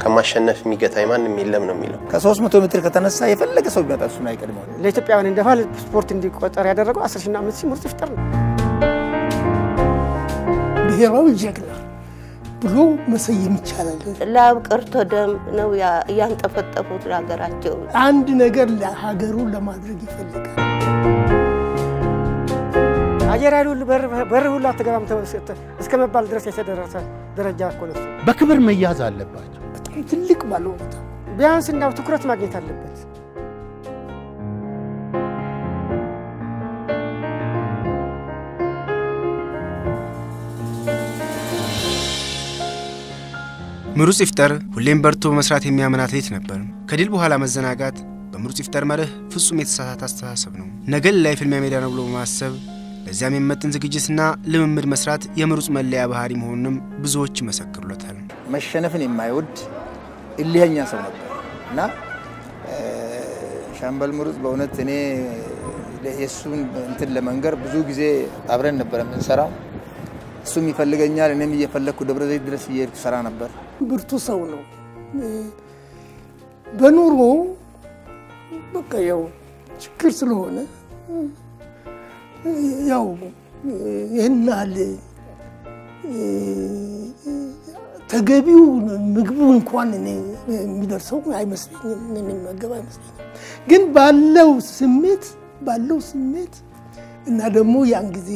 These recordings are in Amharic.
ከማሸነፍ የሚገታኝ ማንም የለም ነው የሚለው። ከሶስት መቶ ሜትር ከተነሳ የፈለገ ሰው ቢመጣ እሱን አይቀድመው። ለኢትዮጵያውያን እንደ ባህል ስፖርት እንዲቆጠር ያደረገው አስር ሺና አምስት ሺህ ምርጥ ይፍጠር ነው። ብሔራዊ ጀግና ብሎ መሰየም ይቻላል። ላብ ቀርቶ ደም ነው እያንጠፈጠፉት ለሀገራቸው። አንድ ነገር ለሀገሩ ለማድረግ ይፈልጋል። አየር ኃይል ሁሉ በር ሁሉ አትገባም እስከ መባል ድረስ የተደረሰ ደረጃ እኮ ነው። በክብር መያዝ አለባቸው። በጣም ትልቅ ባለውለታ ቢያንስ እንዳው ትኩረት ማግኘት አለበት። ምሩጽ ይፍጠር ሁሌም በርቶ በመስራት የሚያምን አትሌት ነበር። ከድል በኋላ መዘናጋት በምሩጽ ይፍጠር መርህ ፍጹም የተሳሳተ አስተሳሰብ ነው። ነገ ላይ ፍልሚያ ሜዳ ነው ብሎ በማሰብ ለዚያም የሚመጥን ዝግጅትና ልምምድ መስራት የምሩጽ መለያ ባህሪ መሆኑንም ብዙዎች ይመሰክሩለታል። መሸነፍን የማይወድ እልህኛ ሰው ነበር እና ሻምበል ምሩጽ በእውነት እኔ የእሱን እንትን ለመንገር ብዙ ጊዜ አብረን ነበር የምንሰራው። እሱም ይፈልገኛል፣ እኔም እየፈለግኩ ደብረ ዘይት ድረስ እየሄድኩ ሰራ ነበር። ብርቱ ሰው ነው። በኑሮ በቃ ያው ችግር ስለሆነ ያው ይህን ያህል ተገቢው ምግቡ እንኳን እኔ የሚደርሰው አይመስለኝም፣ የሚመገብ አይመስለኝም። ግን ባለው ስሜት ባለው ስሜት እና ደግሞ ያን ጊዜ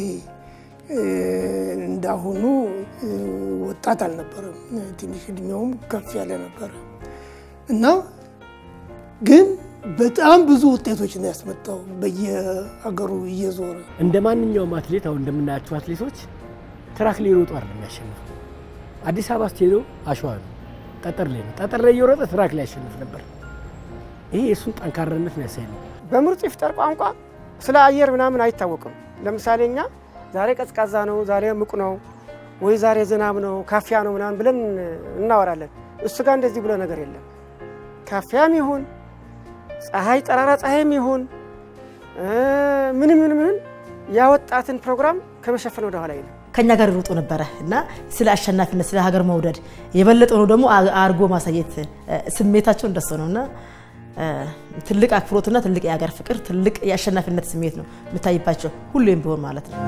እንዳሁኑ ወጣት አልነበረም። ትንሽ እድሜውም ከፍ ያለ ነበረ እና ግን በጣም ብዙ ውጤቶችን ያስመጣው በየሀገሩ እየዞረ እንደ ማንኛውም አትሌት አሁን እንደምናያቸው አትሌቶች ትራክ ላይ ይሮጡ አይደለም የሚያሸንፈው። አዲስ አበባ ስትሄዱ አሸዋ ነው፣ ጠጠር ላይ ነው። ጠጠር ላይ እየሮጠ ትራክ ላይ ያሸንፍ ነበር። ይሄ የእሱን ጠንካራነት የሚያሳይ ነው። በምሩጽ ይፍጠር ቋንቋ ስለ አየር ምናምን አይታወቅም። ለምሳሌ እኛ ዛሬ ቀዝቃዛ ነው፣ ዛሬ ሙቅ ነው፣ ወይ ዛሬ ዝናብ ነው፣ ካፊያ ነው ምናምን ብለን እናወራለን። እሱ ጋር እንደዚህ ብሎ ነገር የለም። ካፊያም ይሁን ፀሐይ ጠራራ ፀሐይም ይሁን ምንም ምን ምን ያወጣትን ፕሮግራም ከመሸፈን ወደ ኋላ የለም። ከኛ ጋር ይሮጡ ነበረ እና ስለ አሸናፊነት ስለ ሀገር መውደድ የበለጠ ነው ደግሞ አርጎ ማሳየት ስሜታቸው እንደሱ ነው እና ትልቅ አክብሮትና ትልቅ የሀገር ፍቅር ትልቅ የአሸናፊነት ስሜት ነው የምታይባቸው ሁሌም ቢሆን ማለት ነው።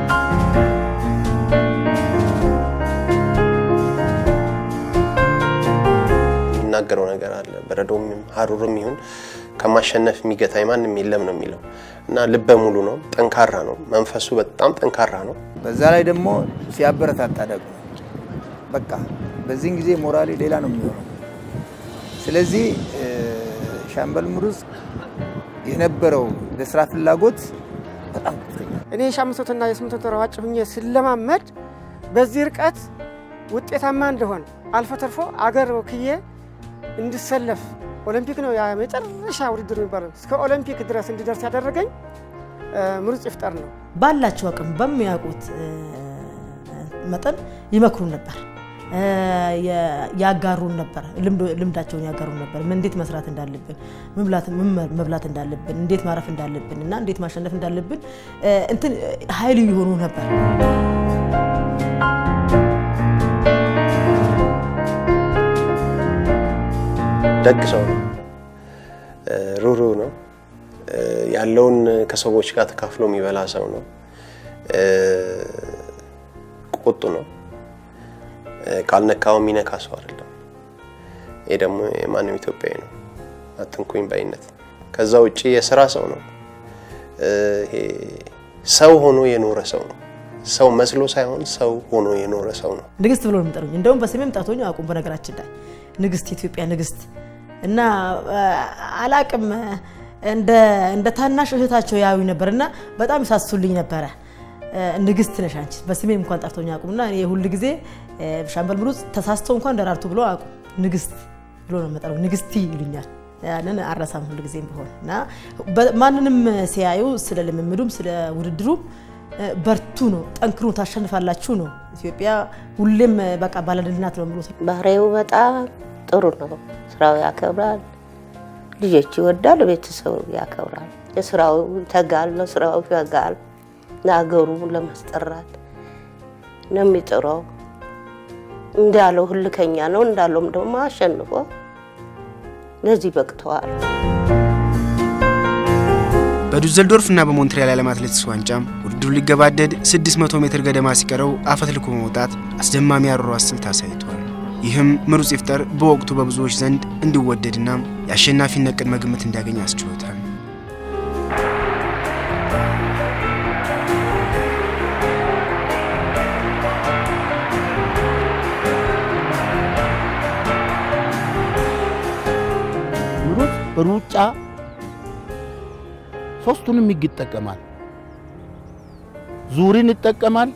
የሚናገረው ነገር አለ። በረዶም ሀሩርም ይሁን ከማሸነፍ የሚገታኝ ማንም የለም ነው የሚለው እና ልበ ሙሉ ነው፣ ጠንካራ ነው፣ መንፈሱ በጣም ጠንካራ ነው። በዛ ላይ ደግሞ ሲያበረታታ ደግሞ በቃ በዚህን ጊዜ ሞራሌ ሌላ ነው የሚሆነው። ስለዚህ ሻምበል ምሩጽ የነበረው ለስራ ፍላጎት በጣም ከፍተኛ። እኔ የሺህ መቶና የስምንት መቶ ሯጭ ሁኜ ስለማመድ በዚህ ርቀት ውጤታማ እንደሆን አልፎ ተርፎ አገር ወክዬ እንድሰለፍ ኦሎምፒክ ነው የመጨረሻ ውድድር የሚባለው እስከ ኦሎምፒክ ድረስ እንዲደርስ ያደረገኝ ምሩጽ ይፍጠር ነው። ባላቸው አቅም በሚያውቁት መጠን ይመክሩን ነበር፣ ያጋሩን ነበር፣ ልምዳቸውን ያጋሩን ነበር። እንዴት መስራት እንዳለብን፣ መብላት እንዳለብን፣ እንዴት ማረፍ እንዳለብን እና እንዴት ማሸነፍ እንዳለብን እንትን ኃይል የሆኑ ነበር። ደግ ሰው ነው። ሩህሩህ ነው። ያለውን ከሰዎች ጋር ተካፍሎ የሚበላ ሰው ነው። ቁጡ ነው። ካልነካው የሚነካ ሰው አይደለም። ይሄ ደግሞ የማንም ኢትዮጵያዊ ነው። አትንኩኝ ባይነት። ከዛ ውጭ የስራ ሰው ነው። ይሄ ሰው ሆኖ የኖረ ሰው ነው። ሰው መስሎ ሳይሆን ሰው ሆኖ የኖረ ሰው ነው። ንግስት ብሎ ነው የሚጠሩኝ። እንደውም በስሜም ጠርቶኝ አያውቁም። በነገራችን ላይ ንግስት፣ የኢትዮጵያ ንግስት እና አላቅም እንደ ታናሽ እህታቸው ያዩ ነበር እና በጣም ይሳሱልኝ ነበረ። ንግስት ነሽ አንቺ በስሜ እንኳን ጠርቶኝ አያውቁም። እና እኔ ሁል ጊዜ ሻምበል ምሩጽ ተሳስተው እንኳን ደራርቱ ብሎ አያውቁም። ንግስት ብሎ ነው የሚጠሩ። ንግስቲ ይሉኛል። ያንን አረሳም ሁል ጊዜም ቢሆን እና ማንንም ሲያዩ ስለ ልምምዱም ስለ ውድድሩም በርቱ ነው፣ ጠንክሩ፣ ታሸንፋላችሁ ነው። ኢትዮጵያ ሁሌም በቃ ባለድል ናት ነው የሚሉት። ባህሪው በጣም ጥሩ ነው። ስራው ያከብራል፣ ልጆች ይወዳል፣ ቤተሰቡ ያከብራል። የስራው ይተጋል፣ ለስራው ይተጋል። ለሀገሩ ለማስጠራት ነው የሚጥረው እንዳለው ህልከኛ ነው እንዳለውም ደግሞ አሸንፎ ለዚህ በቅተዋል። በዱዘልዶርፍ እና በሞንትሪያል የዓለም አትሌቲክስ ዋንጫም ውድድሩ ሊገባደድ 600 ሜትር ገደማ ሲቀረው አፈትልኮ በመውጣት አስደማሚ አሯሯጭ ስልት አሳይቷል። ይህም ምሩጽ ይፍጠር በወቅቱ በብዙዎች ዘንድ እንዲወደድና የአሸናፊነት ቅድመ ግምት እንዲያገኝ አስችሎታል። ምሩጽ ሩጫ ሶስቱንም ህግ ይጠቀማል። ዙሪን ይጠቀማል።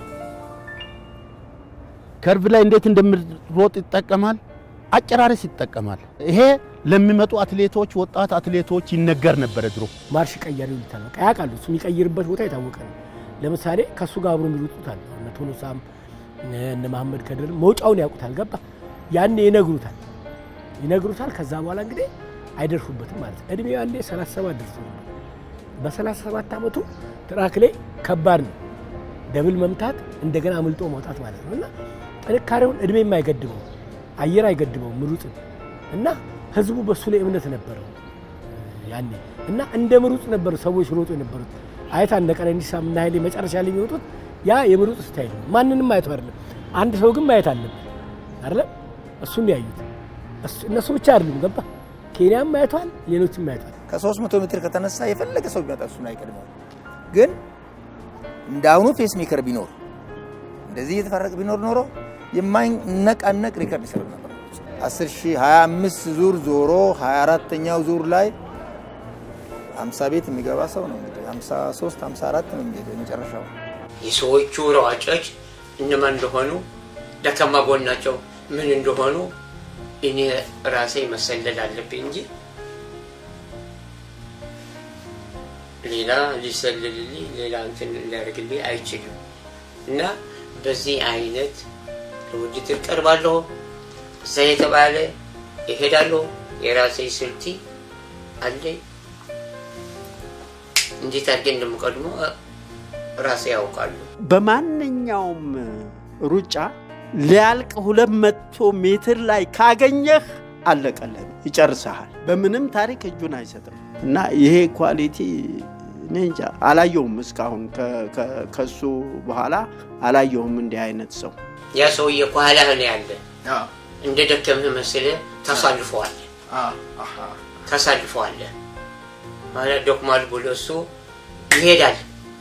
ከርቭ ላይ እንዴት እንደምሮጥ ይጠቀማል። አጨራረስ ይጠቀማል። ይሄ ለሚመጡ አትሌቶች፣ ወጣት አትሌቶች ይነገር ነበረ ድሮ። ማርሽ ቀያሪ ይሉታል። በቃ ያውቃሉ። እሱ የሚቀይርበት ቦታ የታወቀ ነው። ለምሳሌ ከእሱ ጋር አብሮ የሚሮጡት አለ እነ ቶሎሳም እነ መሐመድ ከድር መውጫውን ያውቁታል። ገባ ያኔ ይነግሩታል ይነግሩታል። ከዛ በኋላ እንግዲህ አይደርሱበትም ማለት ነው። እድሜው ያኔ 37 ደርሶ ነበር። በ37 ዓመቱ ትራክ ላይ ከባድ ነው ደብል መምታት እንደገና አምልጦ መውጣት ማለት ነው እና ጥንካሬውን እድሜ የማይገድበው አየር አይገድበው ምሩጽን እና ህዝቡ በሱ ላይ እምነት ነበረው ያኔ እና እንደ ምሩጽ ነበሩ ሰዎች ሮጡ የነበሩት። አይታ እነ ቀነኒሳ እና ኃይሌ መጨረሻ ላይ የሚወጡት ያ የምሩጽ ስታይል ነው። ማንንም ማየቱ አይደለም፣ አንድ ሰው ግን ማየት አለበት አይደለም። እሱን ያዩት እነሱ ብቻ አይደሉም። ገባ ኬንያም ማየቷል፣ ሌሎችም ማየቷል። ከ300 ሜትር ከተነሳ የፈለገ ሰው ቢመጣ እሱን አይቀድመው። ግን እንደ አሁኑ ፔስ ሜከር ቢኖር እንደዚህ እየተፈረቀ ቢኖር ኖሮ የማይነቃነቅ ሪከርድ ይሰሩ ነበር። 10 ሺህ 25 ዙር ዞሮ 24ተኛው ዙር ላይ 50 ቤት የሚገባ ሰው ነው እንግዲህ 53 54 ነው የሚሄደው የመጨረሻው። የሰዎቹ ሯጮች እነማን እንደሆኑ ደካማ ጎናቸው ምን እንደሆኑ እኔ ራሴ መሰለል አለብኝ እንጂ ሌላ ሊሰልልልኝ ሌላ እንትን ሊያደርግልኝ አይችልም። እና በዚህ አይነት ለውድድር ቀርባለሁ። እዛ የተባለ ይሄዳለሁ። የራሴ ስልቲ አለኝ። እንዴት አድርጌ እንደምቀድሞ ራሴ ያውቃሉ። በማንኛውም ሩጫ ሊያልቅ ሁለት መቶ ሜትር ላይ ካገኘህ አለቀለን፣ ይጨርሰሃል። በምንም ታሪክ እጁን አይሰጥም እና ይሄ ኳሊቲ እኔ እንጃ አላየውም እስካሁን ከሱ በኋላ አላየውም እንዲህ አይነት ሰው። ያ ሰውዬ ከኋላህ ነው ያለ። እንደ ደከምህ መስለህ ታሳልፈዋለህ ታሳልፈዋለህ ማለት ደክሟል ብሎ እሱ ይሄዳል።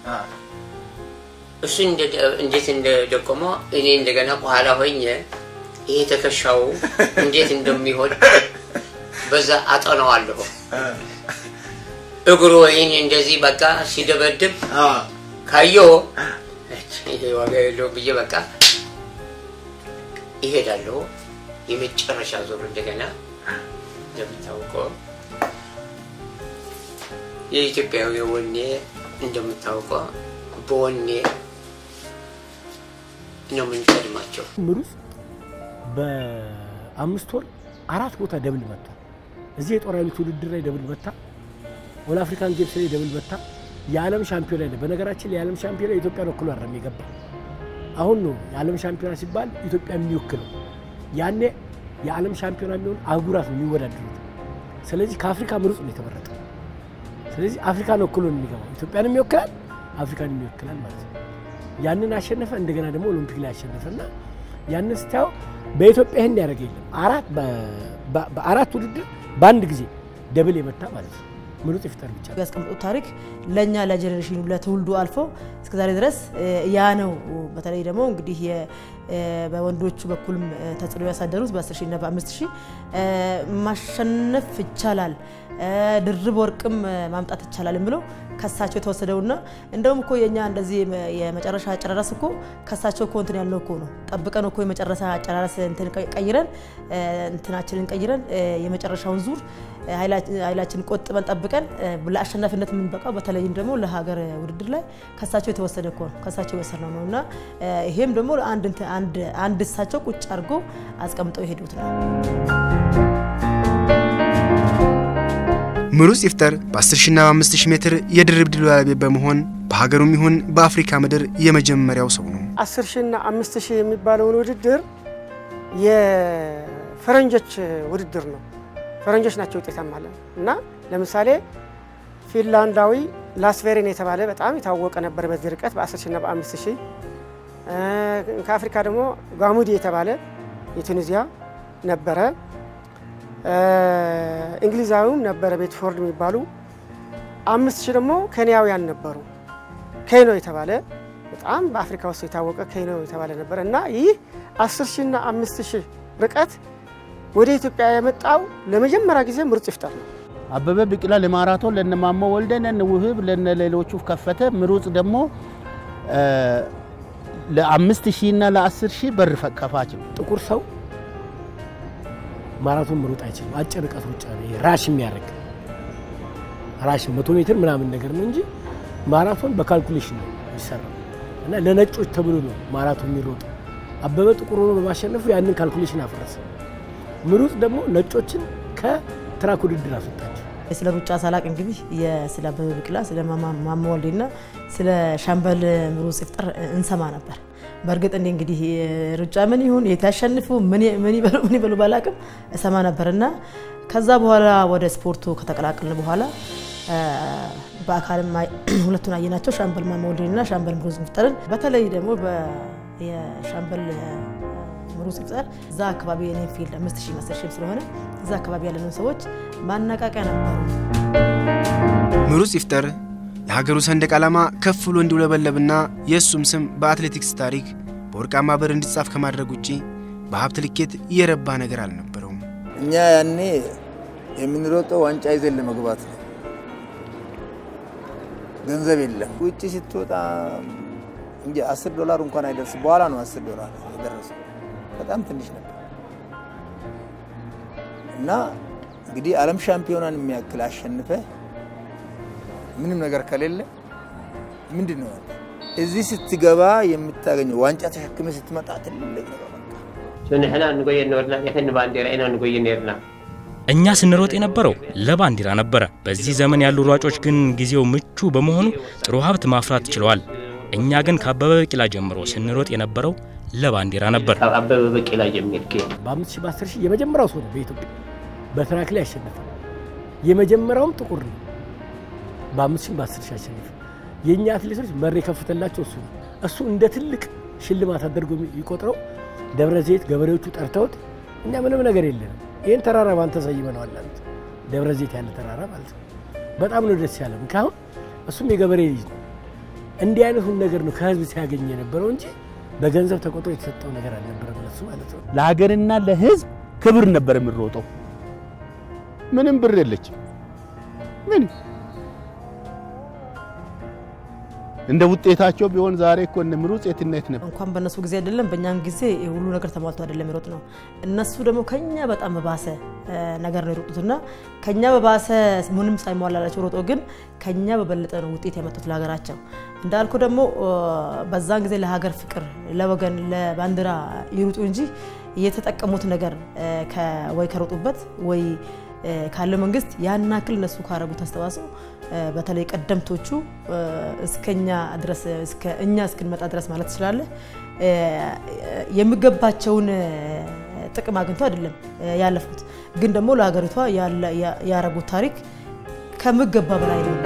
እሱ እንዴት እንደደቆመው እኔ እንደገና ከኋላ ሆኜ ይሄ ትከሻው እንዴት እንደሚሆን በዛ አጠነዋለሁ። እግሩ ወይን እንደዚህ በቃ ሲደበድብ ካየሁ ይሄ ዋጋ የለው ብዬ በቃ ይሄዳለሁ። የመጨረሻ ዞር እንደገና እንደምታውቀው የኢትዮጵያዊ ወኔ እንደምታውቀው በወኔ ነው የምንቀድማቸው። ምሩጽ በአምስት ወር አራት ቦታ ደብል መታ። እዚህ የጦር ኃይሎች ውድድር ላይ ደብል መታ። ወደ አፍሪካን ጌምስ ላይ ደብል መታ። የዓለም ሻምፒዮና ላይ በነገራችን ላይ የዓለም ሻምፒዮና ኢትዮጵያን ወክሎ አይደለም የገባ አሁን ነው የዓለም ሻምፒዮና ሲባል ኢትዮጵያ የሚወክለው ያኔ የዓለም ሻምፒዮና የሚሆን አህጉራት ነው የሚወዳደሩት። ስለዚህ ከአፍሪካ ምሩጽ ነው የተመረጠ። ስለዚህ አፍሪካን ወክሎ ነው የሚገባው። ኢትዮጵያንም ይወክላል፣ አፍሪካን ይወክላል ማለት ነው። ያንን አሸነፈ። እንደገና ደግሞ ኦሎምፒክ ላይ አሸነፈና ያንን ስታየው በኢትዮጵያ ይህን ያደረገ የለም። አራት በአራት ውድድር በአንድ ጊዜ ደብል የመታ ማለት ነው። ምሩጽ ይፍጠር ብቻ ያስቀምጡት ታሪክ ለእኛ ለጀኔሬሽኑ ለትውልዱ አልፎ እስከዛሬ ድረስ ያ ነው። በተለይ ደግሞ እንግዲህ በወንዶቹ በኩልም ተጽዕኖ ያሳደሩት በ10 ሺህ እና በ5 ሺህ ማሸነፍ ይቻላል፣ ድርብ ወርቅም ማምጣት ይቻላል ብለው ከሳቸው የተወሰደውና እንደውም እኮ የኛ እንደዚህ የመጨረሻ አጨራረስ እኮ ከሳቸው እኮ እንትን ያልነው እኮ ነው። ጠብቀን እኮ የመጨረሻ አጨራረስ እንትን ቀይረን እንትናችንን ቀይረን የመጨረሻውን ዙር ኃይላችን ቆጥበን ጠብቀን ለአሸናፊነት የምንበቃው በተለይም ደግሞ ለሀገር ውድድር ላይ ከሳቸው የተወሰደ እኮ ነው። ከሳቸው የወሰድነው ነው እና ይሄም ደግሞ አንድ እሳቸው ቁጭ አድርጎ አስቀምጠው የሄዱት ነው። ምሩጽ ይፍጠር በ10 ሺና በ5000 ሜትር የድርብ ድል ባለቤት በመሆን በሀገሩም ይሁን በአፍሪካ ምድር የመጀመሪያው ሰው ነው። አስር ሺህ እና አምስት ሺህ የሚባለውን ውድድር የፈረንጆች ውድድር ነው። ፈረንጆች ናቸው ውጤታማ አለ እና ለምሳሌ ፊንላንዳዊ ላስቬሬን የተባለ በጣም የታወቀ ነበር በዚህ ርቀት በ10 ሺና በ5 ሺህ ከአፍሪካ ደግሞ ጋሙዲ የተባለ የቱኒዚያ ነበረ። እንግሊዛዊውም ነበረ ቤትፎርድ የሚባሉ አምስት ሺህ ደግሞ ኬንያውያን ነበሩ። ኬኖ የተባለ በጣም በአፍሪካ ውስጥ የታወቀ ኬኖ የተባለ ነበረ እና ይህ አስር ሺና አምስት ሺህ ርቀት ወደ ኢትዮጵያ የመጣው ለመጀመሪያ ጊዜ ምሩጽ ይፍጠር ነው። አበበ ቢቂላ ለማራቶን ለነ ማሞ ወልደ ለነ ውህብ ለነ ሌሎቹ ከፈተ። ምሩጽ ደግሞ ለአምስት ሺህ እና ለአስር ሺህ በር ከፋች ነው። ጥቁር ሰው ማራቶን መሮጥ አይችልም። አጭር ርቀት ሩጫ ነው ይሄ ራሽ የሚያደርግ ራሽ መቶ ሜትር ምናምን ነገር ነው እንጂ ማራቶን በካልኩሌሽን ነው የሚሰራው እና ለነጮች ተብሎ ነው ማራቶን የሚሮጡ። አበበ ጥቁር ሆኖ በማሸነፉ ያንን ካልኩሌሽን አፈረሰ። ምሩጽ ደግሞ ነጮችን ከትራክ ውድድር አስወጣቸው። ስለ ሩጫ ሳላቅ እንግዲህ ስለ አበበ ቢቂላ ስለ ማሞ ወልዴና ስለ ሻምበል ምሩጽ ይፍጠር እንሰማ ነበር። በእርግጥ እኔ እንግዲህ ሩጫ ምን ይሁን የት ያሸንፉ ምን ይበሉ ምን ይበሉ ባላቅም እሰማ ነበር እና ከዛ በኋላ ወደ ስፖርቱ ከተቀላቀልን በኋላ በአካልም ሁለቱን አየናቸው፣ ሻምበል ማሞ ወልዴንና ሻምበል ምሩጽ ይፍጠርን። በተለይ ደግሞ የሻምበል ምሩጽ ይፍጠር እዛ አካባቢ የኔ ፊልድ አምስት ሺህ መሰል ሺህም ስለሆነ እዛ አካባቢ ያለንን ሰዎች ማነቃቂያ ነበሩ። ምሩጽ ይፍጠር የሀገሩ ሰንደቅ ዓላማ ከፍ ብሎ እንዲውለበለብና የእሱም ስም በአትሌቲክስ ታሪክ በወርቃማ ብዕር እንዲጻፍ ከማድረግ ውጪ በሀብት ልኬት የረባ ነገር አልነበረውም። እኛ ያኔ የምንሮጠው ዋንጫ ይዘን ለመግባት ነው። ገንዘብ የለም። ውጭ ስትወጣ እንጂ አስር ዶላር እንኳን አይደርስ። በኋላ ነው አስር ዶላር የደረሰው። በጣም ትንሽ ነበር እና እንግዲህ ዓለም ሻምፒዮናን የሚያክል አሸንፈ ምንም ነገር ከሌለ ምንድን ነው እዚህ ስትገባ የምታገኘው ዋንጫ ተሸክመ ስትመጣ ትልቅ ነገር ንሕና ንጎየ ነበርና የከኒ ባንዴራ ኢና ንጎይ ነርና እኛ ስንሮጥ የነበረው ለባንዲራ ነበረ። በዚህ ዘመን ያሉ ሯጮች ግን ጊዜው ምቹ በመሆኑ ጥሩ ሀብት ማፍራት ችለዋል። እኛ ግን ከአበበ ቢቂላ ጀምሮ ስንሮጥ የነበረው ለባንዲራ ነበር። ካብ አበበ ቢቂላ ጀሚርክ በአምስት ሺህ በአስር ሺህ የመጀመሪያው ሰው ነው በኢትዮጵያ በትራክ ላይ ያሸነፈ። የመጀመሪያውም ጥቁር ነው። በአምስት ሺህ በአስር ሺህ አሸነፈ። የእኛ አትሌቶች መር የከፍተላቸው እሱ ነው። እሱ እንደ ትልቅ ሽልማት አድርጎ ይቆጥረው ደብረ ዘይት ገበሬዎቹ ጠርተውት እኛ ምንም ነገር የለንም ይህን ተራራ ባንተ ሰይመነዋል አሉት። ደብረ ዘይት ያለ ተራራ ማለት ነው። በጣም ነው ደስ ያለ። ምክንያቱም እሱም የገበሬ ልጅ ነው። እንዲህ አይነቱን ነገር ነው ከህዝብ ሲያገኝ የነበረው እንጂ በገንዘብ ተቆጥሮ የተሰጠው ነገር አልነበረም ለሱ ማለት ነው። ለሀገርና ለህዝብ ክብር ነበር የምንሮጠው። ምንም ብር የለችም። ምን እንደ ውጤታቸው ቢሆን ዛሬ እኮ እነ ምሩጽ የትነት ነበር። እንኳን በእነሱ ጊዜ አይደለም በእኛም ጊዜ ሁሉ ነገር ተሟልቶ አይደለም የሮጥ ነው። እነሱ ደግሞ ከኛ በጣም በባሰ ነገር ነው የሮጡትና ከኛ በባሰ ምንም ሳይሟላላቸው ሮጦ ግን ከኛ በበለጠ ነው ውጤት ያመጡት ለሀገራቸው። እንዳልኩ ደግሞ በዛን ጊዜ ለሀገር ፍቅር፣ ለወገን፣ ለባንዲራ ይሩጡ እንጂ የተጠቀሙት ነገር ወይ ከሮጡበት ወይ ካለው መንግስት ያን ያክል እነሱ ካረጉት አስተዋጽኦ በተለይ ቀደምቶቹ እስከኛ ድረስ እኛ እስክንመጣ ድረስ ማለት ትችላለህ የሚገባቸውን ጥቅም አግኝቶ አይደለም ያለፉት፣ ግን ደግሞ ለሀገሪቷ ያረጉት ታሪክ ከምገባ በላይ ነው።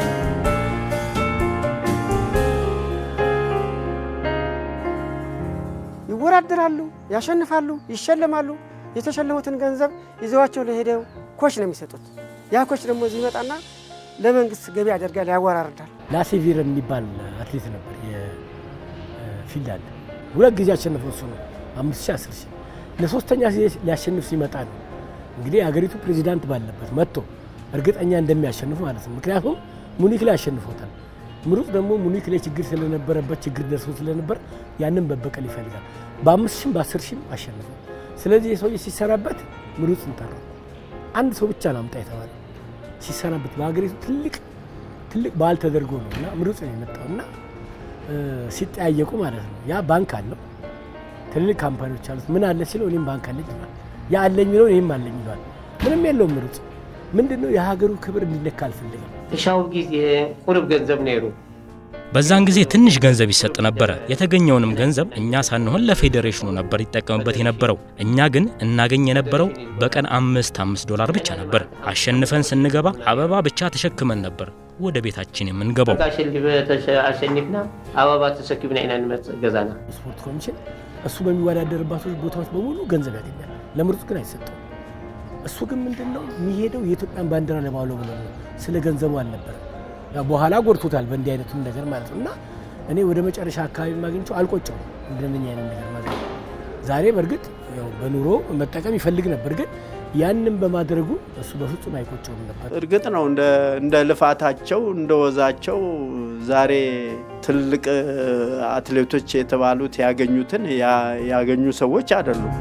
ይወዳደራሉ፣ ያሸንፋሉ፣ ይሸለማሉ። የተሸለሙትን ገንዘብ ይዘዋቸው ለሄደው ኮች ነው የሚሰጡት። ያ ኮች ደግሞ እዚህ ይመጣና ለመንግስት ገቢ ያደርጋል፣ ያወራርዳል። ላሴቪር የሚባል አትሌት ነበር የፊንላንድ ሁለት ጊዜ ያሸነፈው እሱ ነው። አምስት ሺህ አስር ሺህ ለሶስተኛ ጊዜ ሊያሸንፍ ሲመጣ ነው እንግዲህ የሀገሪቱ ፕሬዚዳንት ባለበት መጥቶ እርግጠኛ እንደሚያሸንፉ ማለት ነው። ምክንያቱም ሙኒክ ላይ ያሸንፎታል። ምሩጽ ደግሞ ሙኒክ ላይ ችግር ስለነበረበት ችግር ደርሶ ስለነበር ያንን መበቀል ይፈልጋል። በአምስት ሺህም በአስር ሺህም አሸንፈ። ስለዚህ የሰውዬ ሲሰራበት ምሩጽን ጠራው። አንድ ሰው ብቻ ነው አምጣ የተባለ ሲሰናበት በሀገሪቱ ትልቅ ትልቅ በዓል ተደርጎ ነው እና ምሩጽ ነው የመጣው እና ሲጠያየቁ ማለት ነው። ያ ባንክ አለው ትልልቅ ካምፓኒዎች አሉት። ምን አለ ሲለው እኔም ባንክ አለኝ ይላል። ያ አለኝ የሚለው እኔም አለኝ ይለዋል። ምንም የለውም ምሩጽ። ምንድን ነው የሀገሩ ክብር እንዲነካ አልፈልግም። እሻው ጊዜ ቁርብ ገንዘብ ነይሩ በዛን ጊዜ ትንሽ ገንዘብ ይሰጥ ነበረ። የተገኘውንም ገንዘብ እኛ ሳንሆን ለፌዴሬሽኑ ነበር ይጠቀምበት የነበረው። እኛ ግን እናገኝ የነበረው በቀን አምስት አምስት ዶላር ብቻ ነበር። አሸንፈን ስንገባ አበባ ብቻ ተሸክመን ነበር ወደ ቤታችን የምንገባው። አሸኒፍና አበባ ተሰኪብና ኢና ንመጽእ ገዛና ስፖርት ኮሚሽን እሱ በሚወዳደርባቸው ቦታዎች በሙሉ ገንዘብ ያገኛል። ለምርጡ ግን አይሰጠውም። እሱ ግን ምንድን ነው የሚሄደው የኢትዮጵያን ባንዲራ ለማውለብ ብሎ ነው። ስለ ገንዘቡ አልነበረም። ያው በኋላ ጎድቶታል በእንዲህ አይነቱም ነገር ማለት ነው። እና እኔ ወደ መጨረሻ አካባቢ ማግኘቸው አልቆጨውም እንደነኛ አይነት ነገር ማለት ነው። ዛሬ በእርግጥ ያው በኑሮ መጠቀም ይፈልግ ነበር፣ ግን ያንን በማድረጉ እሱ በፍጹም አይቆጨውም ነበር። እርግጥ ነው እንደ ልፋታቸው እንደ ወዛቸው ዛሬ ትልቅ አትሌቶች የተባሉት ያገኙትን ያገኙ ሰዎች አይደሉም።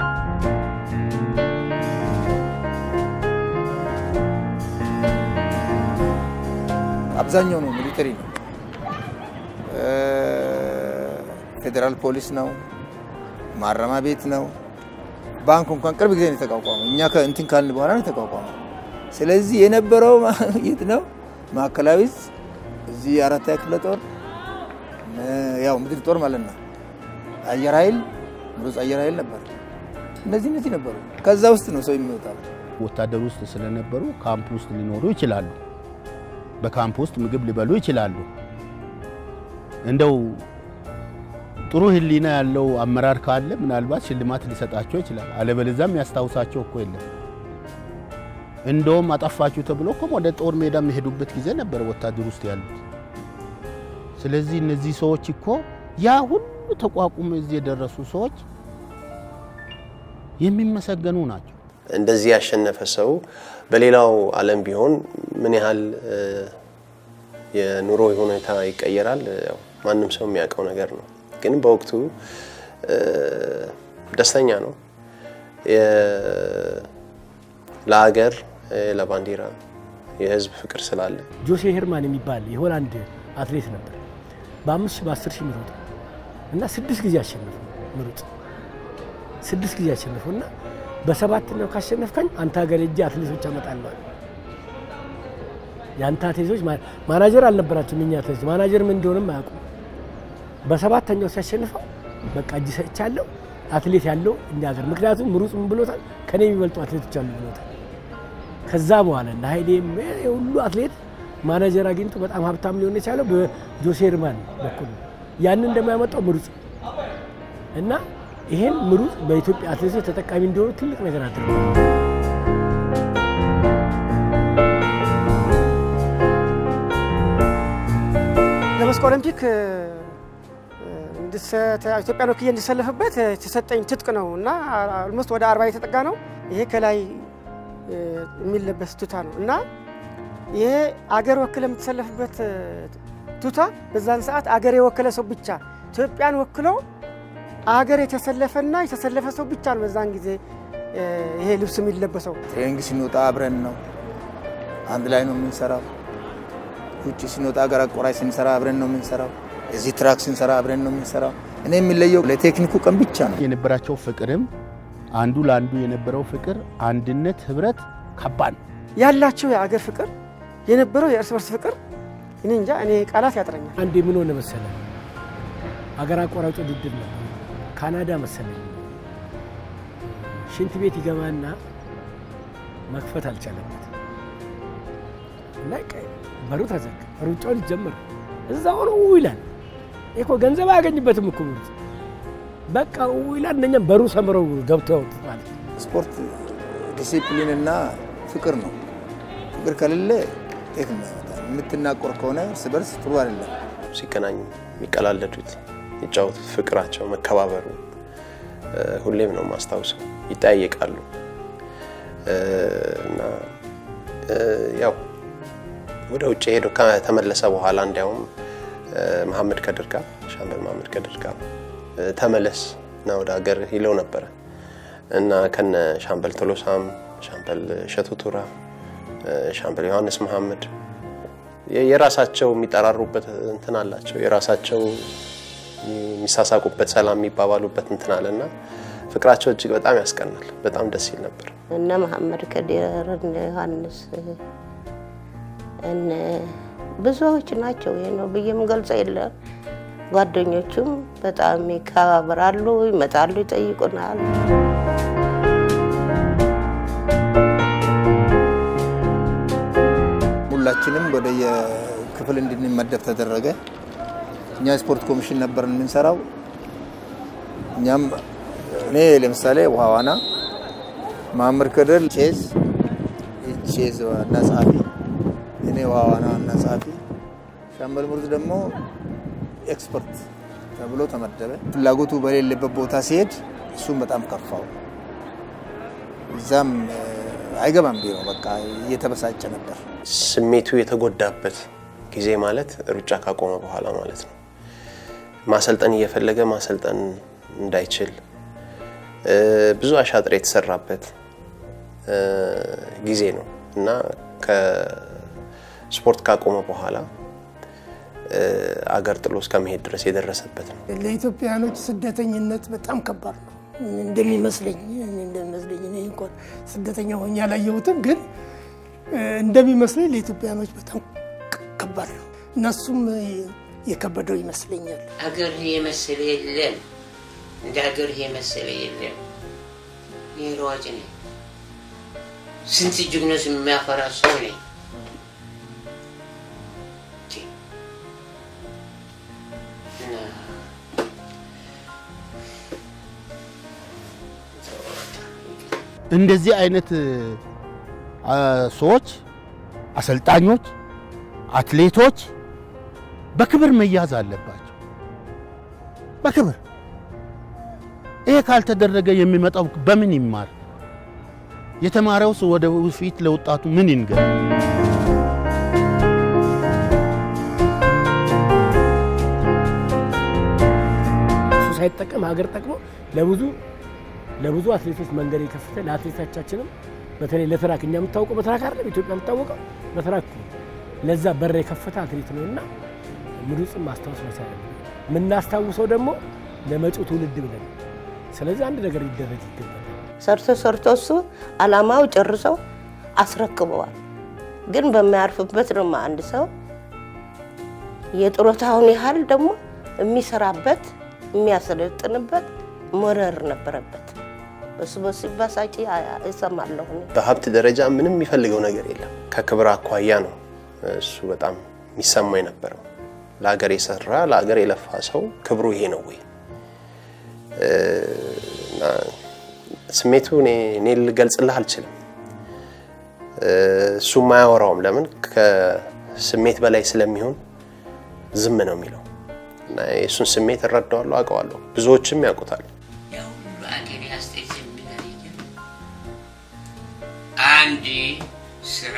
አብዛኛው ነው ሚሊተሪ ነው፣ ፌዴራል ፖሊስ ነው፣ ማረሚያ ቤት ነው። ባንክ እንኳን ቅርብ ጊዜ ነው የተቋቋመው። እኛ ከእንትን ካልን በኋላ ነው የተቋቋመው። ስለዚህ የነበረው የት ነው? ማዕከላዊ ዕዝ፣ እዚህ አራተኛ ክፍለ ጦር፣ ያው ምድር ጦር ማለት ነው። አየር ኃይል፣ ምሩጽ አየር ኃይል ነበር። እነዚህ እነዚህ ነበሩ። ከዛ ውስጥ ነው ሰው የሚወጣው። ወታደር ውስጥ ስለነበሩ ካምፕ ውስጥ ሊኖሩ ይችላሉ። በካምፕ ውስጥ ምግብ ሊበሉ ይችላሉ። እንደው ጥሩ ሕሊና ያለው አመራር ካለ ምናልባት ሽልማት ሊሰጣቸው ይችላል። አለበለዚያም ያስታውሳቸው እኮ የለም። እንደውም አጠፋችሁ ተብሎ እኮ ወደ ጦር ሜዳ የሚሄዱበት ጊዜ ነበር ወታደር ውስጥ ያሉት። ስለዚህ እነዚህ ሰዎች እኮ ያ ሁሉ ተቋቁሞ እዚህ የደረሱ ሰዎች የሚመሰገኑ ናቸው። እንደዚህ ያሸነፈ ሰው በሌላው ዓለም ቢሆን ምን ያህል የኑሮ ሁኔታ ይቀየራል፣ ያው ማንም ሰው የሚያውቀው ነገር ነው። ግን በወቅቱ ደስተኛ ነው። ለሀገር፣ ለባንዲራ የህዝብ ፍቅር ስላለ ጆሴ ሄርማን የሚባል የሆላንድ አትሌት ነበር። በአምስት ሺህ በአስር ሺህ የሚሮጥ እና ስድስት ጊዜ አሸነፉ። ምሩጥ ስድስት ጊዜ አሸነፉ እና በሰባተኛው ካሸነፍከኝ አንተ ሀገር እጅ አትሌቶች አመጣለዋል። የአንተ አትሌቶች ማናጀር አልነበራቸውም። የእኛ አትሌቶች ማናጀር ምን እንደሆነም አያውቁም። በሰባተኛው ሲያሸንፈው በቃ እጅ ሰጥቻለሁ አትሌት ያለው እኛ ሀገር ምክንያቱም ምሩጽ ምን ብሎታል? ከኔ የሚበልጡ አትሌቶች አሉ ብሎታል። ከዛ በኋላ እና ሀይሌም ሁሉ አትሌት ማናጀር አግኝቶ በጣም ሀብታም ሊሆን የቻለው በጆሴ ሄርማን በኩል ያንን እንደማያመጣው ምሩጽ እና ይሄን ምሩጽ በኢትዮጵያ አትሌቶች ተጠቃሚ እንዲሆኑ ትልቅ ነገር አድርጓል። ለመስክ ኦሎምፒክ ኢትዮጵያን ወክዬ እንዲሰለፍበት የተሰጠኝ ትጥቅ ነው እና ኦልሞስት ወደ አርባ የተጠጋ ነው። ይሄ ከላይ የሚለበስ ቱታ ነው እና ይሄ አገር ወክለ የምትሰለፍበት ቱታ በዛን ሰዓት አገር የወከለ ሰው ብቻ ኢትዮጵያን ወክሎ አገር የተሰለፈና የተሰለፈ ሰው ብቻ ነው በዛን ጊዜ ይሄ ልብስ የሚለበሰው። ትሬኒንግ ስንወጣ አብረን ነው፣ አንድ ላይ ነው የምንሰራው። ውጭ ስንወጣ አገር አቆራጭ ስንሰራ አብረን ነው የምንሰራው። እዚህ ትራክ ስንሰራ አብረን ነው የምንሰራው። እኔ የሚለየው ለቴክኒኩ ቀን ብቻ ነው። የነበራቸው ፍቅርም አንዱ ለአንዱ የነበረው ፍቅር፣ አንድነት፣ ህብረት ከባድ ነው ያላቸው የአገር ፍቅር የነበረው የእርስ በርስ ፍቅር እኔ እንጃ እኔ ቃላት ያጥረኛል። አንድ ምን ሆነ መሰለ አገር አቋራጭ ውድድር ነው ካናዳ መሰለኝ ሽንት ቤት ይገባና መክፈት አልቻለበት እና በሩ ተዘጋ። ሩጫውን ይጀምር እዛ ሆኖ ይላል። እኮ ገንዘብ አያገኝበትም እኮ ምሩጽ በቃ ይላል። እነኛም በሩ ሰምረው ገብተው ያወጡት ማለት ነው። ስፖርት ዲሲፕሊን እና ፍቅር ነው። ፍቅር ከሌለ ውጤት የማይመጣ የምትናቆር ከሆነ እርስ በርስ ጥሩ አይደለም። ሲገናኙ የሚቀላለዱት የሚጫወቱት ፍቅራቸው፣ መከባበሩ ሁሌም ነው ማስታውሰው። ይጠያየቃሉ እና ያው ወደ ውጭ ሄዶ ከተመለሰ በኋላ እንዲያውም መሐመድ ከድር ጋር ሻምበል መሐመድ ከድር ጋር ተመለስ እና ወደ ሀገር ይለው ነበረ እና ከነ ሻምበል ቶሎሳም፣ ሻምበል እሸቱ ቱራ፣ ሻምበል ዮሐንስ መሐመድ የራሳቸው የሚጠራሩበት እንትን አላቸው። የራሳቸው የሚሳሳቁበት፣ ሰላም የሚባባሉበት እንትን አለና ፍቅራቸው እጅግ በጣም ያስቀናል። በጣም ደስ ይል ነበር። እነ መሐመድ ከዲር እነ ዮሐንስ እነ ብዙዎች ናቸው። ይሄ ነው ብዬ የምገልጸው የለም። ጓደኞቹም በጣም ይከባበራሉ፣ ይመጣሉ፣ ይጠይቁናል። ሁላችንም ወደ የክፍል እንድንመደብ ተደረገ። እኛ ስፖርት ኮሚሽን ነበር የምንሰራው። እኛም እኔ ለምሳሌ ውሃ ዋና፣ ማምር ከድር ቼዝ ቼዝ ዋና ጸሐፊ፣ እኔ ውሃ ዋና ዋና ጸሐፊ፣ ሻምበል ሙርዝ ደግሞ ኤክስፐርት ተብሎ ተመደበ። ፍላጎቱ በሌለበት ቦታ ሲሄድ እሱም በጣም ከፋው። እዛም አይገባም ቢሮ በቃ እየተበሳጨ ነበር። ስሜቱ የተጎዳበት ጊዜ ማለት ሩጫ ካቆመ በኋላ ማለት ነው። ማሰልጠን እየፈለገ ማሰልጠን እንዳይችል ብዙ አሻጥር የተሰራበት ጊዜ ነው እና ከስፖርት ካቆመ በኋላ አገር ጥሎ እስከ መሄድ ድረስ የደረሰበት ነው። ለኢትዮጵያውያኖች ስደተኝነት በጣም ከባድ ነው እንደሚመስለኝ እንደሚመስለኝ እኔ እንኳን ስደተኛ ሆኜ አላየሁትም፣ ግን እንደሚመስለኝ ለኢትዮጵያውያኖች በጣም ከባድ ነው። እነሱም የከበደው ይመስለኛል። አገር የመሰለ የለም፣ እንደ አገር የመሰለ የለም። እኔ ሯጭ ነኝ፣ ስንት ጀግኖች የሚያፈራ ሰው ነኝ። እንደዚህ አይነት ሰዎች፣ አሰልጣኞች፣ አትሌቶች በክብር መያዝ አለባቸው። በክብር ይሄ ካልተደረገ የሚመጣው በምን ይማር? የተማረውስ ወደ ፊት ለወጣቱ ምን ይንገር? እሱ ሳይጠቀም ሀገር ጠቅሞ ለብዙ ለብዙ አትሌቶች መንገድ የከፈተ ለአትሌቶቻችንም በተለይ ለትራክ እኛ የምታወቀው በትራክ አይደለም ኢትዮጵያ የምታወቀው በትራክ ነው። ለዛ በር የከፈተ አትሌት ነው እና ምሩጽን ማስታወስ መቻል የምናስታውሰው ደግሞ ለመጪው ትውልድ ብለን ስለዚህ አንድ ነገር ሊደረግ ይገባል። ሰርቶ ሰርቶ እሱ አላማው ጨርሰው አስረክበዋል። ግን በማያርፍበት ደግሞ አንድ ሰው የጡረታውን ያህል ደግሞ የሚሰራበት የሚያሰለጥንበት መረር ነበረበት። በሱ በሱ ባሳጭ እሰማለሁ። በሀብት ደረጃ ምንም የሚፈልገው ነገር የለም። ከክብር አኳያ ነው እሱ በጣም የሚሰማ የነበረው። ለሀገር የሰራ ለሀገር የለፋ ሰው ክብሩ ይሄ ነው ወይ? ስሜቱ እኔ ልገልጽልህ አልችልም። እሱም አያወራውም። ለምን ከስሜት በላይ ስለሚሆን ዝም ነው የሚለው እና የእሱን ስሜት እረዳዋለሁ፣ አውቀዋለሁ። ብዙዎችም ያውቁታል። በአገሬ አስተያየት የሚለየ አንድ ስራ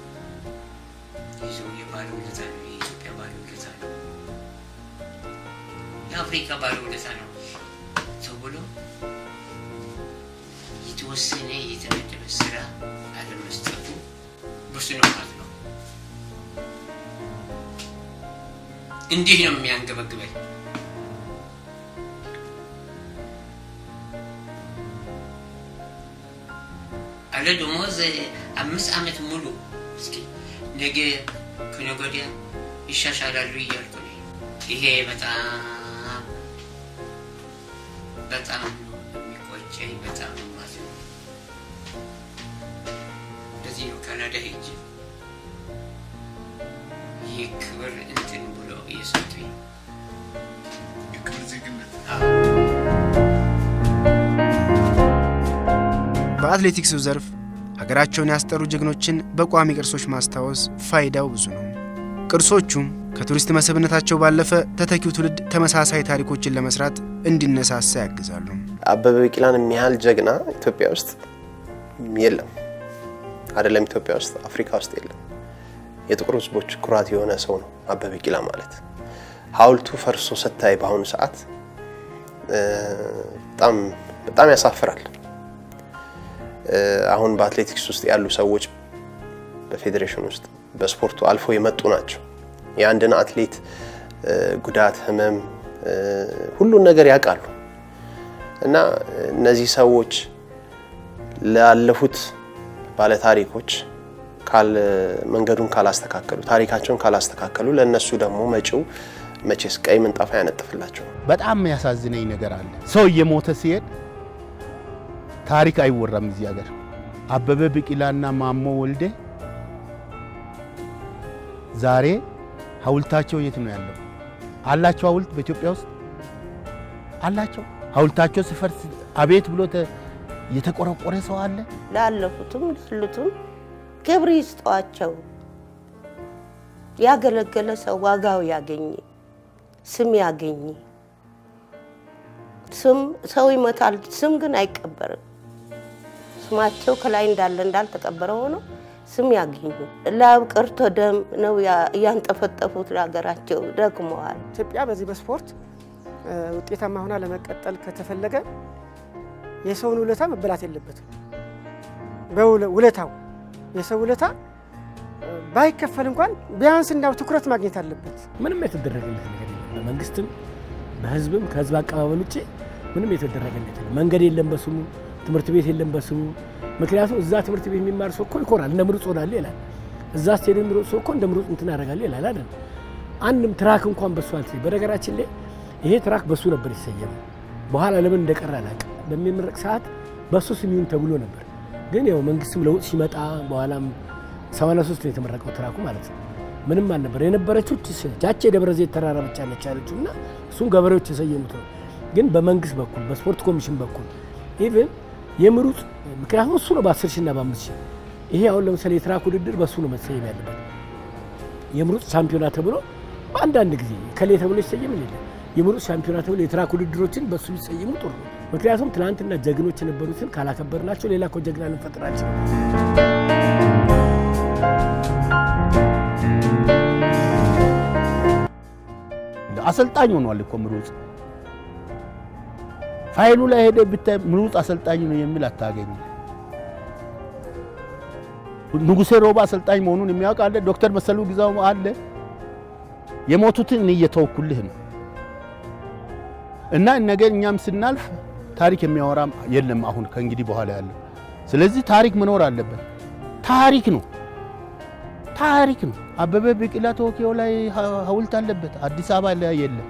ይዞ የባለውለታ ነው፣ የኢትዮጵያ ባለውለታ ነው፣ የአፍሪካ ባለውለታ ነው ተብሎ የተወሰነ የተመደበ ስራ አለመስጠቱ ብዙ ነው ማለት ነው። እንዲህ ነው የሚያንገበግበኝ። አለ ደሞዝ አምስት ዓመት ሙሉ እስኪ ነገ ከነገ ወዲያ ይሻሻላሉ እያልኩ ነው። ይሄ በጣም በጣም ነው የሚቆጨኝ። በጣም ነው የማዝነው። ለዚህ ነው ካናዳ ሄጄ ይህ ክብር እንትን ብሎ እየሰጡኝ የክብር ዜግነት በአትሌቲክሱ ዘርፍ ሀገራቸውን ያስጠሩ ጀግኖችን በቋሚ ቅርሶች ማስታወስ ፋይዳው ብዙ ነው። ቅርሶቹም ከቱሪስት መስህብነታቸው ባለፈ ተተኪው ትውልድ ተመሳሳይ ታሪኮችን ለመስራት እንዲነሳሳ ያግዛሉ። አበበ ቢቂላን የሚያህል ጀግና ኢትዮጵያ ውስጥ የለም። አይደለም ኢትዮጵያ ውስጥ አፍሪካ ውስጥ የለም። የጥቁር ሕዝቦች ኩራት የሆነ ሰው ነው አበበ ቢቂላ ማለት። ሐውልቱ ፈርሶ ስታይ በአሁኑ ሰዓት በጣም በጣም ያሳፍራል። አሁን በአትሌቲክስ ውስጥ ያሉ ሰዎች በፌዴሬሽን ውስጥ በስፖርቱ አልፎ የመጡ ናቸው። የአንድን አትሌት ጉዳት፣ ህመም፣ ሁሉን ነገር ያውቃሉ እና እነዚህ ሰዎች ላለፉት ባለታሪኮች ካል መንገዱን ካላስተካከሉ ታሪካቸውን ካላስተካከሉ ለእነሱ ደግሞ መጪው መቼስ ቀይ ምንጣፍ አያነጥፍላቸው። በጣም የሚያሳዝነኝ ነገር አለ። ሰው እየሞተ ሲሄድ ታሪክ አይወራም እዚህ ሀገር። አበበ ቢቂላና ማሞ ወልዴ ዛሬ ሐውልታቸው የት ነው ያለው? አላቸው ሐውልት በኢትዮጵያ ውስጥ አላቸው። ሐውልታቸው ሲፈርስ አቤት ብሎ የተቆረቆረ ሰው አለ? ላለፉትም ላሉትም ክብር ይስጧቸው። ያገለገለ ሰው ዋጋው ያገኝ፣ ስም ያገኝ። ስም ሰው ይመታል፣ ስም ግን አይቀበርም። ስማቸው ከላይ እንዳለ እንዳልተቀበረ ሆኖ ስም ያገኙ። ላብ ቀርቶ ደም ነው እያንጠፈጠፉት ለሀገራቸው ደክመዋል። ኢትዮጵያ በዚህ በስፖርት ውጤታማ ሆና ለመቀጠል ከተፈለገ የሰውን ውለታ መበላት የለበትም። ውለታው የሰው ውለታ ባይከፈል እንኳን ቢያንስ እንዳው ትኩረት ማግኘት አለበት። ምንም የተደረገለት ነገር የለም። በመንግስትም በህዝብም ከህዝብ አቀባበል ውጭ ምንም የተደረገለት የለም። መንገድ የለም በስሙ ትምህርት ቤት የለም በስሙ። ምክንያቱም እዛ ትምህርት ቤት የሚማር ሰው እኮ ይኮራል፣ እንደ ምሩጽ ሆናለሁ ይላል። እዛ ስቴዲየም የሚሮጥ ሰው እኮ እንደ ምሩጽ እንትን አደርጋለሁ ይላል አይደል? አንድም ትራክ እንኳን በሱ አልተሰየም። በነገራችን ላይ ይሄ ትራክ በሱ ነበር የተሰየመው። በኋላ ለምን እንደቀረ አላውቅም። በሚመረቅ ሰዓት በሱ ስም ይሁን ተብሎ ነበር። ግን ያው መንግስትም ለውጥ ሲመጣ በኋላም 83 ነው የተመረቀው ትራኩ ማለት ነው። ምንም አልነበር የነበረችው ቻቼ የደብረ ዘይት ተራራ ብቻ ነች ያለችው እና እሱም ገበሬዎች የሰየሙት ነው። ግን በመንግስት በኩል በስፖርት ኮሚሽን በኩል ኢቭን የምሩጽ ምክንያቱም እሱ ነው በ10 ሺህ እና በ5 ሺህ ይሄ አሁን ለምሳሌ የትራክ ውድድር በእሱ ነው መሰየም ያለበት። የምሩጽ ሻምፒዮና ተብሎ በአንዳንድ ጊዜ ከሌ ተብሎ ይሰየም የለ የምሩጽ ሻምፒዮና ተብሎ የትራክ ውድድሮችን በእሱ ቢሰየሙ ጥሩ ነው። ምክንያቱም ትናንትና ጀግኖች የነበሩትን ካላከበርናቸው ሌላ እኮ ጀግና ልንፈጥራቸው አሰልጣኝ ሆኗል እኮ ምሩጽ። ፋይሉ ላይ ሄደ ብታይ ምሩጽ አሰልጣኝ ነው የሚል አታገኝ። ንጉሴ ሮባ አሰልጣኝ መሆኑን የሚያውቅ አለ። ዶክተር መሰሉ ግዛው አለ። የሞቱትን እኔ እየተወኩልህ ነው እና ነገር እኛም ስናልፍ ታሪክ የሚያወራ የለም አሁን ከእንግዲህ በኋላ ያለው። ስለዚህ ታሪክ መኖር አለበት። ታሪክ ነው ታሪክ ነው። አበበ ቢቂላ ቶኪዮ ላይ ሐውልት አለበት፣ አዲስ አበባ ላይ የለም።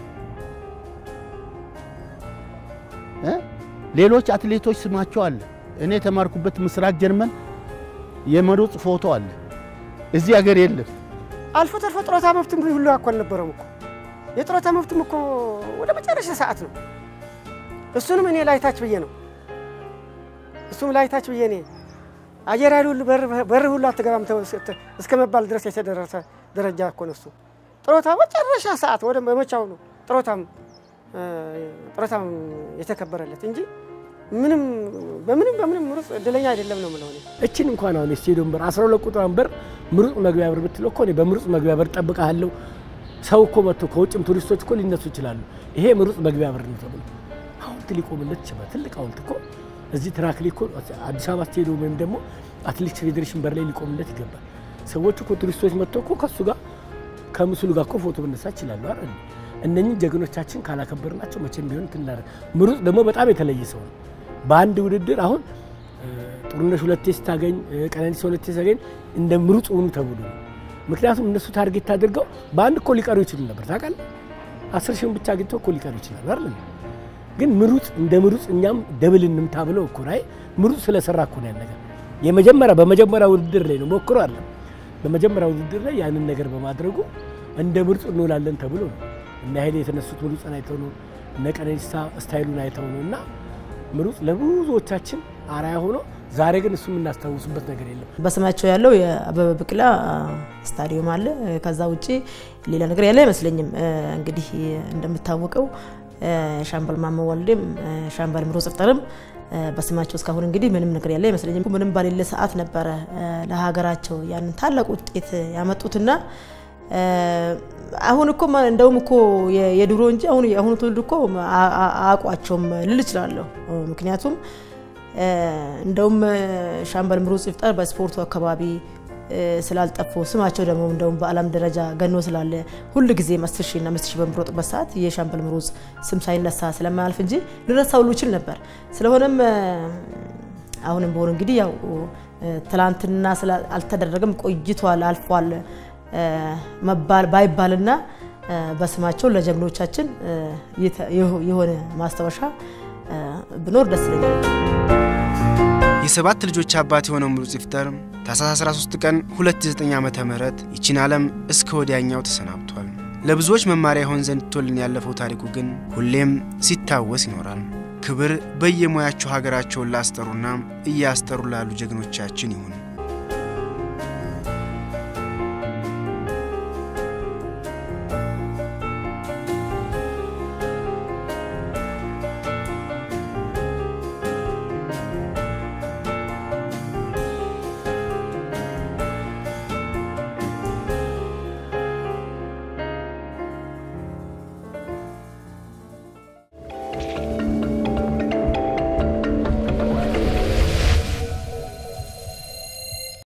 ሌሎች አትሌቶች ስማቸው አለ። እኔ የተማርኩበት ምስራቅ ጀርመን የምሩጽ ፎቶ አለ፣ እዚህ ሀገር የለም። አልፎ ተርፎ ጡረታ መብትም ሁሉ እኮ አልነበረም እኮ የጡረታ መብትም እኮ ወደ መጨረሻ ሰዓት ነው። እሱንም እኔ ላይታች ብዬ ነው እሱም ላይታች ብዬ እኔ አየር ኃይል ሁሉ በር ሁሉ አትገባም እስከ መባል ድረስ የተደረሰ ደረጃ እኮ ነው እሱ። ጡረታ መጨረሻ ሰዓት ወደ መቻው ነው ጡረታም ጡረታም የተከበረለት እንጂ ምንም በምንም በምንም ምሩጽ እድለኛ አይደለም ነው የምለው እኔ። እችን እንኳን አሁን የስቴዲየም በር 12 ቁጥሯን በር ምሩጽ መግቢያ በር ብትለው እኮ እኔ በምሩጽ መግቢያ በር ጠብቃለሁ። ሰው እኮ መጥቶ ከውጭም ቱሪስቶች እኮ ሊነሱ ይችላሉ። ይሄ ምሩጽ መግቢያ በር ነው ተብሎ ሐውልት ሊቆምለት ይችላል። ትልቅ ሐውልት እኮ እዚህ ትራክ ላይ እኮ አዲስ አበባ ስቴዲየም ወይም ደግሞ አትሌቲክስ ፌዴሬሽን በር ላይ ሊቆምለት ይገባል። ሰዎች እኮ ቱሪስቶች መጥተው እኮ ከሱ ጋር ከምስሉ ጋር እኮ ፎቶ መነሳ ይችላሉ አይደል? እነኚህ ጀግኖቻችን ካላከበርናቸው መቼም ቢሆን ትናረ ምሩጽ ደግሞ በጣም የተለየ ሰው ነው። በአንድ ውድድር አሁን ጥሩነሽ ሁለቴ ስታገኝ፣ ቀነኒሳ ሁለቴ ስታገኝ እንደ ምሩጽ ሆኑ ተብሎ ነው። ምክንያቱም እነሱ ታርጌት አድርገው በአንድ እኮ ሊቀሩ ይችሉ ነበር ታውቃለህ። አስር ሺውን ብቻ አግኝተው እኮ ሊቀሩ ይችላሉ አይደል? ግን ምሩጽ እንደ ምሩጽ እኛም ደብል እንምታ ብለው እኮ ላይ ምሩጽ ስለሰራ እኮ ነው ያን ነገር የመጀመሪያ በመጀመሪያ ውድድር ላይ ነው ሞክሮ አለ በመጀመሪያ ውድድር ላይ ያንን ነገር በማድረጉ እንደ ምሩጽ እንውላለን ተብሎ ነው እነ ኃይሌ የተነሱት ምሩጽን አይተው ነው እነ ቀነኒሳ ስታይሉን አይተው ነው እና ምሩጽ ለብዙዎቻችን አርአያ ሆኖ ዛሬ ግን እሱ የምናስታውስበት ነገር የለም። በስማቸው ያለው የአበበ ቢቂላ ስታዲየም አለ። ከዛ ውጭ ሌላ ነገር ያለ አይመስለኝም። እንግዲህ እንደምታወቀው ሻምበል ማሞ ወልዴም ሻምበል ምሩጽ ይፍጠርም በስማቸው እስካሁን እንግዲህ ምንም ነገር ያለ አይመስለኝም። ምንም ባሌለ ሰዓት ነበረ ለሀገራቸው ያንን ታላቅ ውጤት ያመጡትና አሁን እኮ እንደውም እኮ የድሮ እንጂ አሁን የአሁኑ ትውልድ እኮ አያውቋቸውም ልል እችላለሁ። ምክንያቱም እንደውም ሻምበል ምሩጽ ይፍጠር በስፖርቱ አካባቢ ስላልጠፉ ስማቸው ደግሞ እንደውም በዓለም ደረጃ ገኖ ስላለ ሁል ጊዜ አስር ሺህ እና አምስት ሺህ በምሮጥበት ሰዓት የሻምበል ምሩጽ ስም ሳይነሳ ስለማያልፍ እንጂ ልረሳ ሁሉ ይችል ነበር። ስለሆነም አሁንም በሆነ እንግዲህ ያው ትላንትና አልተደረገም ቆይቷል አልፏል መባል ባይባልና በስማቸው ለጀግኖቻችን የሆነ ማስታወሻ ብኖር ደስ ይለኛል። የሰባት ልጆች አባት የሆነው ምሩጽ ይፍጠር ታኅሳስ 13 ቀን 2009 ዓመተ ምህረት ይቺን ዓለም እስከ ወዲያኛው ተሰናብቷል። ለብዙዎች መማሪያ ይሆን ዘንድ ትቶልን ያለፈው ታሪኩ ግን ሁሌም ሲታወስ ይኖራል። ክብር በየሙያቸው ሀገራቸውን ላስጠሩና እያስጠሩ ላሉ ጀግኖቻችን ይሁን።